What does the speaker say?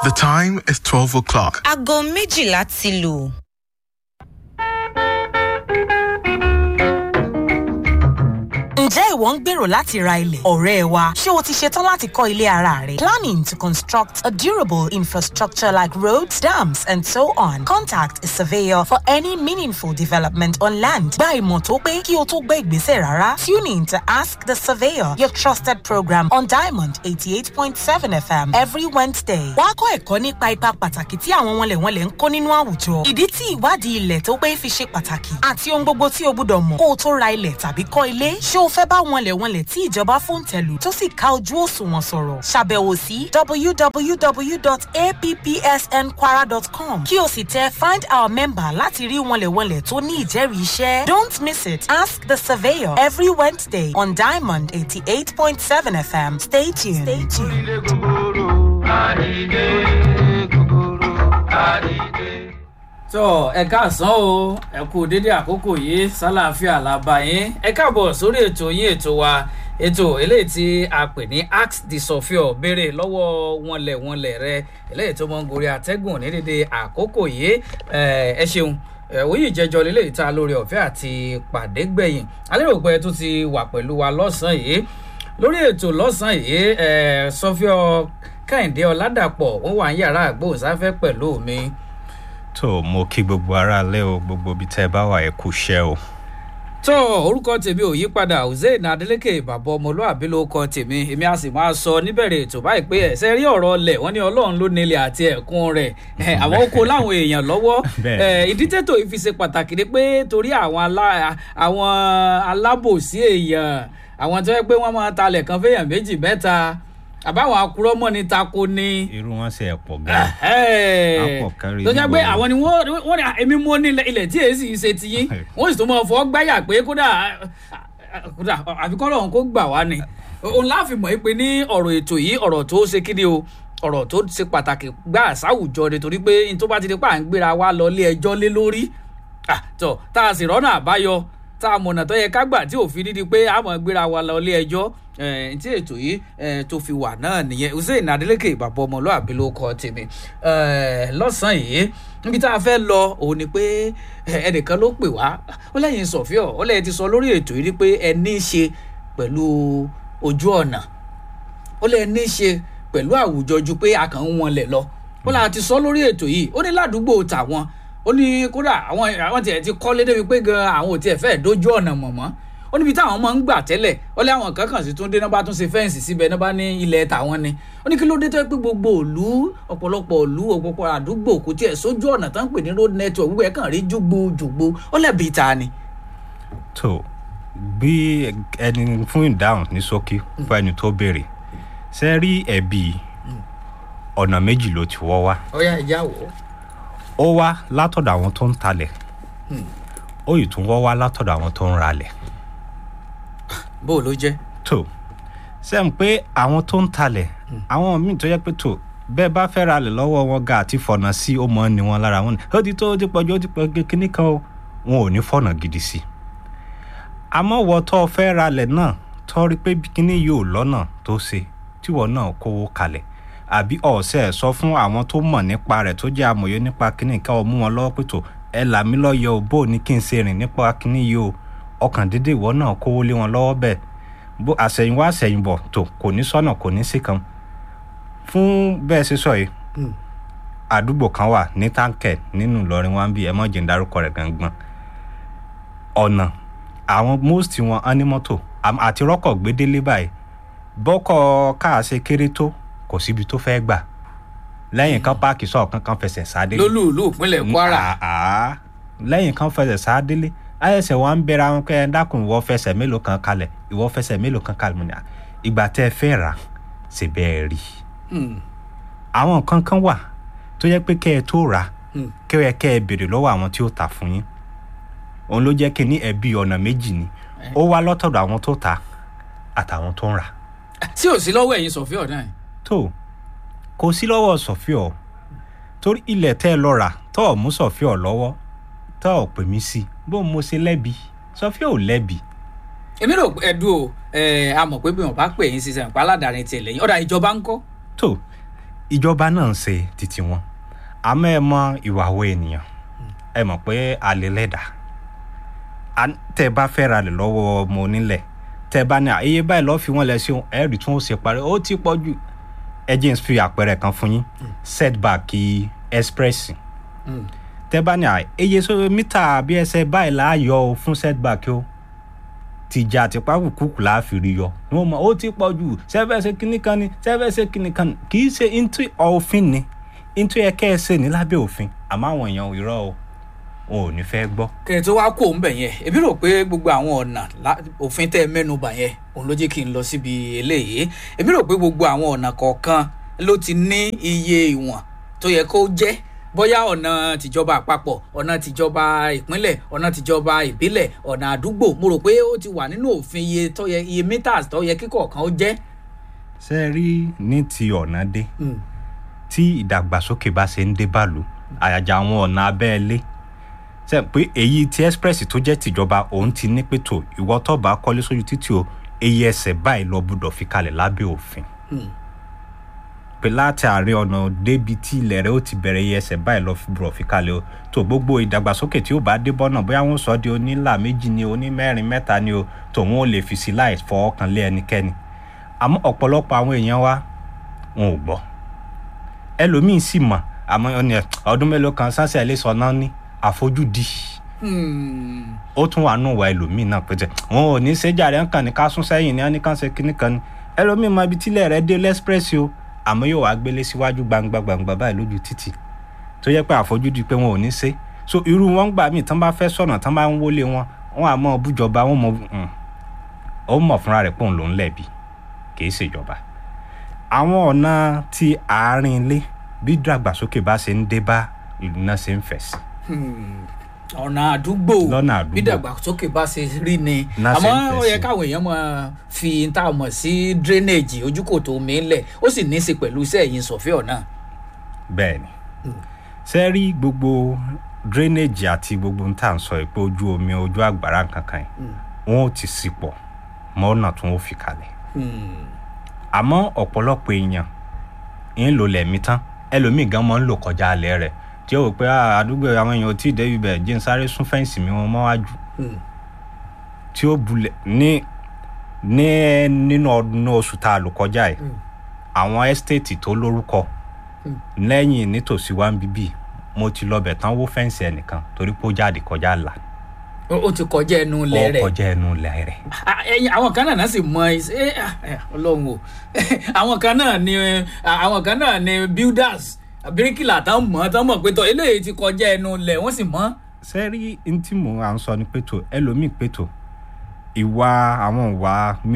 The time is 12 o'clock. aago méjìlá ti lù. Ǹjẹ́ ìwọ ń gbèrò láti ra ilẹ̀? Ọ̀rẹ́ wa, ṣé o ti ṣetán láti kọ́ ilé ara rẹ? Planning to construct a durable infrastructure like roads, dams and so on. Contact a surveyor for any meaningful development on land. Gba ìmọ̀ tó pé kí o tó gbé ìgbésẹ̀ rárá. Tune in to Ask the Surveyor, your trusted program on Diamond 88.7 FM every Wednesday. Wá kọ́ ẹ̀kọ́ nípa ipa pàtàkì tí àwọn wọnlẹ̀wọnlẹ̀ ń kó nínú àwùjọ. Ìdí tí ìwádìí ilẹ̀ tó pé fi ṣe pàtàkì àti ohun gbogbo tí o gbúdọ̀ mọ̀ kó o tó ra ilẹ̀ tàbí kọ́ ilé. Ṣé o fẹ́ bá wọnlẹ̀wọnlẹ̀ tí ìjọba fòǹtẹ̀lù tó sì ká ojú òṣùwọ̀n sọ̀rọ̀? Ṣàbẹ̀wò sí www.appsnkwara.com kí o sì tẹ find our member láti rí wọnlẹ̀wọnlẹ̀ tó ní ìjẹ́rìí iṣẹ́. Don't miss it. Ask the surveyor every Wednesday on Diamond 88.7 FM. Stay tuned. Stay tuned. tó ẹ káàsán o ẹ kú dédé àkókò yìí sálàáfíà làbà yín ẹ káàbọ̀ sórí ètò yín ètò wa ètò eléyìí tí a pè ní ask the sofio béèrè lọ́wọ́ wọnlẹ̀ wọnlẹ̀ rẹ eléyìí tó mọ ń gorí atẹ́gùn ní dédé àkókò yìí ẹ ẹ ṣeun òyìn ìjẹjọ lélẹ̀ ìta lórí ọ̀fẹ́ àti pàdé gbẹ̀yìn alérò pé tó ti wà pẹ̀lú wa lọ́sàn-án yìí lórí ètò lọ́sàn-án yìí ẹ sọfíọ kẹ́hìndé ọ̀làdàpọ̀ wọ́n wà ń yàrá àgbóhùnsáfẹ́ pẹ̀lú mi tó mo kí gbogbo ara lé o gbogbo ibi tẹ́ ẹ bá wà ẹ kú iṣẹ́ o. tó orúkọ tèmi ò yí padà hussein adeleke bàbá ọmọlúàbí ló kọ tèmi èmi a sì máa sọ níbẹ̀rẹ̀ ètò báyìí pé ẹ̀sẹ̀ rí ọ̀rọ̀ ọlẹ̀ wọ́n ní ọlọ́run ló nílẹ̀ àti ẹ̀kún rẹ̀ àwọn oko láwọn èèyàn lọ́wọ́ ìdí tètò yìí fi ṣe pàtàkì ni pé torí àwọn alábòsí èèyàn àwọn tó yẹ pé wọ́n máa talẹ̀ kan fẹ́yàn méjì mẹ́ta àbáwọn akurọ́mọ́ ni tako ni. irú wọn ṣe ẹ̀pọ̀ gan. àpọ̀ kárí tó jẹ́ pé àwọn ni wọ́n ní èmi mú ní ilẹ̀ tí èsì ṣe ti yín wọ́n sì tún mọ̀ fọ́ gbáyà pé kódà kódà àfikọ́ lọ́hún kó gbà wá ni. òun láàfin mọ̀ pé ní ọ̀rọ̀ ètò yìí ọ̀rọ̀ tó ṣe kíni o ọ̀rọ̀ tó ṣe pàtàkì gbà sáwùjọ ni torí pé n tó bá ti di pa à ń gbéra wa lọ ilé ẹjọ́ lé lórí tó tá a sì rọ́nà àbáyọ tá a mọ̀nà tó yẹ ká gbà tí òfin dídí pé a mọ̀ gbéra wa lọ ilé ẹjọ́ tí ètò yìí tó fi wà náà nìyẹn hussein adeleke ìbàbọ̀ ọmọlúàbí ló kọ tèmi lọ́sàn-án yìí níbi tá a fẹ́ lọ òun ni pé ẹnìkan ló pè wá ó lẹ́yìn sọ̀fíọ̀ ó lẹ́yìn ti sọ lórí ètò yìí pé ẹ ní í ṣe pẹ̀lú ojú ọ̀nà ó lẹ́yìn ní í ṣe pẹ̀lú àwùjọ ju pé a kàn ń wọnlẹ̀ lọ ó là ti sọ lórí ètò yìí ó ní ládùúgbò tàwọn ó ní kódà àwọn àwọn tiẹ̀ ti kọ́lé débi pé gan àwọn ò tiẹ̀ fẹ́ dójú ọ̀nà mọ̀mọ́ ó níbi táwọn máa ń gbà tẹ́lẹ̀ ó lé àwọn kan kàn sí tún dé náà bá tún ṣe fẹ́ǹsì síbẹ̀ náà bá ní ilẹ̀ tàwọn ni ó ní kí ló dé tó yẹ pé gbogbo òlu ọ̀pọ̀lọpọ̀ òlu ọ̀pọ̀lọpọ̀ àdúgbò kò tiẹ̀ sójú ọ̀nà tó ń pè ní road network gbogbo ẹ̀ kàn rí jùgbò jùgbò ó lẹ́bi ta ni. tó bí ẹni fún ìdáhùn ní ṣókí fún ẹni tó béèrè ṣe rí ẹ̀bí ọ̀nà méjì ló ti wọ́ wá. ó yá ìjà wò ó ó wá látọ̀dọ̀ àwọn tó ń talẹ̀ ó yìí tún wọ́ wá látọ̀dọ̀ àwọn tó ń ralẹ̀. bó ló jẹ́. tó sẹ́m pé àwọn tó ń talẹ̀ àwọn míì tó yẹ pé tó bẹ́ẹ̀ bá fẹ́ ralẹ̀ lọ́wọ́ wọn ga àti fọ̀nà sí ó mọ̀ ní wọn lára wọn ni ó ti tó ó ti pọ̀jù ó ti pọ̀ kíní kan o wọn ò ní fọ̀nà gidi sí i. àmọ́ wọ tó fẹ́ ralẹ̀ náà tó rí pé kíní yóò lọ́nà tó ṣe tíwọ náà kówó kalẹ̀ àbí ọ̀sẹ̀ sọ fún àwọn tó mọ̀ nípa rẹ̀ tó jẹ́ amòye nípa kíní ká ọ mú wọn lọ́wọ́ pé tó ẹ là mí lọ́yọ̀ ò bó ní kí n ṣe rìn nípa kíní yìí o ọkàn dédé ìwọ náà kówó lé wọn lọ́wọ́ bẹ́ẹ̀ bó àṣẹ̀yìnwá àṣẹ̀yìnbọ̀ tó kò ní sọ́nà kò ní sí kan fún bẹ́ẹ̀ ṣe sọ yìí àdúgbò kan wà ní táǹkẹ̀ nínú ìlọrin wọn bí ẹ mọ̀ jẹ́ ń darúkọ rẹ̀ gangan ọ̀nà àwọn most wọn á ní mọ́tò àti rọ́kọ̀ gbédélé báyìí bọ́kọ̀ káàṣe kéré tó kò síbi tó fẹ́ gbà lẹ́yìn kan páàkì sọ̀rọ̀ kankan fẹsẹ̀ sáadélé. lólùlù ìpínlẹ̀ kwara. lẹ́yìn kan fẹsẹ̀ sáadélé ayẹsẹ̀ wọn ń bẹ̀rẹ̀ àwọn kẹ́ ẹ dákun ìwọ fẹsẹ̀ mélòó kan kalẹ̀ ìwọ fẹsẹ̀ mélòó kan kalẹ̀ mọ́ ni ìgbà tẹ́ ẹ fẹ́ rà ṣe bẹ́ẹ̀ rí. àwọn nǹkan kan wà tó yẹ pé kẹ́ ẹ tó rà kẹ́ ẹ kẹ́ ẹ béèrè lọ́wọ́ àwọn tí ó tà fún yín òun ló jẹ́ kí ní ẹbí ọ̀nà méjì ni ó wá lọ́tọ̀dọ̀ àwọn tó ta àtàwọn tó ń rà. tí ò sí lọ́wọ́ ẹ̀yin sọ̀fíọ̀ náà tó kò sí lọ́wọ́ sọ̀fíọ̀ torí ilẹ̀ tẹ́ ẹ lọ rà tọ́ ọ̀ mú sọ̀fíọ̀ lọ́wọ́ tọ́ ọ̀ pè mí sí bó mo ṣe lẹ́bi sọ̀fíọ̀ ò lẹ́bi. èmi rò ẹdùn o a mọ̀ pé bí wọn bá pè yín sísẹ̀ nípa aládàáni tiẹ̀ lẹ́yìn ọ̀dà ìjọba ń kọ́. tó ìjọba náà ń ṣe títí wọn àmọ́ ẹ mọ ìwà wo ènìyàn ẹ mọ̀ pé alẹ́ lẹ́dà tẹ́ ẹ bá fẹ́ ra lè lọ́wọ́ ọmọ onílẹ̀ tẹ́ ẹ bá ní àyè báyìí lọ́ọ́ fi wọ́n lẹ̀ sí ohun ẹ̀rì tí wọ́n ṣe parí ó ti pọ̀ jù ẹ jẹ́ n fi àpẹẹrẹ kan fún yín setback express tẹ́ bá ní àyè sọ mítà bí ẹsẹ̀ báyìí láàyò o fún setback o tìjà àtìpá kùkùkù láàfin rí yọ ni wọ́n mọ̀ ó ti pọ̀ jù sẹ́fẹ̀sẹ̀ kínní kan ni sẹ́fẹ̀sẹ̀ kínní kan ni kì í ṣe into òfin ni into yẹ kẹ́ ẹ ṣe ní lábẹ́ òfin àmọ́ àwọn èèyàn irọ́ o wọn ò ní fẹ́ gbọ́. kẹ̀rẹ̀ tó wá kó ń bẹ̀ yẹn èmi rò pé gbogbo àwọn ọ̀nà òfin tẹ́ ẹ mẹ́nu bà yẹn òun ló jẹ́ kí n lọ síbi eléyìí èmi rò pé gbogbo àwọn ọ̀nà kọ̀ọ̀kan ló ti ní iye ìwọ̀n tó yẹ kó jẹ́ bóyá ọ̀nà tìjọba àpapọ̀ ọ̀nà tìjọba ìpínlẹ̀ ọ̀nà tìjọba ìbílẹ̀ ọ̀nà àdúgbò mo rò pé ó ti wà nínú òfin iye tó yẹ iye meters tó yẹ kíkọ̀ọ̀kan ó jẹ́. ṣé ẹ rí ní ti ọ̀nà dé tí ìdàgbàsókè bá ṣe ń dé bàlù àyàjà àwọn ọ̀nà abẹ́ẹ̀lé ṣe pé èyí ti express tó jẹ́ tìjọba òun ti ní pé tó ìwọ tó bá kọ́lé sójú títì o èyí ẹsẹ̀ báyìí lọ gbọ́dọ̀ fi kalẹ̀ lábẹ́ òfin pé láti àárín ọ̀nà débi tí ilẹ̀ rẹ̀ ó ti bẹ̀rẹ̀ iye ẹsẹ̀ báyìí lọ gbọ́dọ̀ fi kalẹ̀ o tó gbogbo ìdàgbàsókè tí ó bá dé bọ́nà bóyá wọ́n sọ di onílà méjì ni onímẹ́rin mẹ́ta ni o tòun ò lè fi sí láì fọwọ́ kan lé ẹnikẹ́ni àmọ́ ọ̀pọ̀lọpọ̀ àwọn èèyàn wa wọn ò gbọ́ ẹlòmíín sì mọ̀ àmọ́ ọdún mélòó kan sáṣẹ́ ilé sọ náà ní àfojúdi ó tún wà nù wá ẹlòmíín náà pété wọn ò ní séjà rẹ kàn ní ká sún sẹ́yìn ní wọn ní kàn ṣe kíní kan ní ẹlòmíín mọ ibi tílẹ̀ rẹ dé lẹ́sprẹ́sì o àmọ́ yóò wá gbélé síwájú gbangba gbangba báyìí lójú títì tó yẹ pé àfojúdi pé wọn ò ní ṣe so irú wọn gbà míì tán bá fẹ́ sọ̀nà tán bá ń wọlé wọn wọn àmọ́ bújọba wọn mọ ó mọ̀ fúnra rẹ̀ pé òun ló ń lẹ̀bi kì í ṣèjọba àwọn ọ̀nà ti àárín ilé bí dàgbàsókè bá ṣe ń dé bá ìlú náà ṣe ń fẹ̀ sí ọ̀nà àdúgbò lọ́nà àdúgbò bí dàgbàsókè bá ṣe rí ni Náà ṣe ń àmọ́ fẹ̀ ó yẹ sí. káwọn èèyàn máa fi tá a mọ̀ sí drainage ojúkòtò omi lẹ̀ ó sì ní í ṣe pẹ̀lú iṣẹ́ ẹ̀yìn sọ̀fíọ̀ náà. bẹ́ẹ̀ ni ṣe rí gbogbo drainage àti gbogbo ń tà ń sọ pé ojú omi ojú àgbàrá kankan yìí wọn ò ti sí pọ̀ mọ́ ọ̀nà tí wọ́n fi kalẹ̀ àmọ́ ọ̀pọ̀lọpọ̀ èèyàn ń lò lẹ̀mí tán ẹlòmíì gan mọ́ ń lò kọjá alẹ́ rẹ̀ tí ó wò pé "Ah, àdúgbò àwọn èèyàn ò tí ì débi bẹ̀ jí n sáré sún fẹ́ǹsì mi wọn mọ́wájú tí ó bulẹ̀ ní ní nínú ọdún oṣù tá a lò kọjá yìí àwọn ẹ́stéètì tó lórúkọ lẹ́yìn nítòsí wa ń bíbí mo ti lọ bẹ̀ tán wó fẹ́ǹsì ẹnìkan torí pé ó jáde kọjá là ó ó ti kọjá ẹnu ó ilẹ̀ rẹ̀ kọjá ẹnu ilẹ̀ rẹ̀ Ah, ẹyin àwọn kan náà sì mọ iṣẹ́ ah, eh, ọlọ́run o àwọn kan náà ni ah, àwọn kan náà ni builders bíríkìlà tán mọ̀ tán mọ̀ pé tọ́ eléyìí ti kọjá ẹnu ilẹ̀ wọ́n sì mọ̀. sẹ́rí ntí mò ń sọ ni pé tó ẹlòmíì pé tó ìwà àwọn ìwà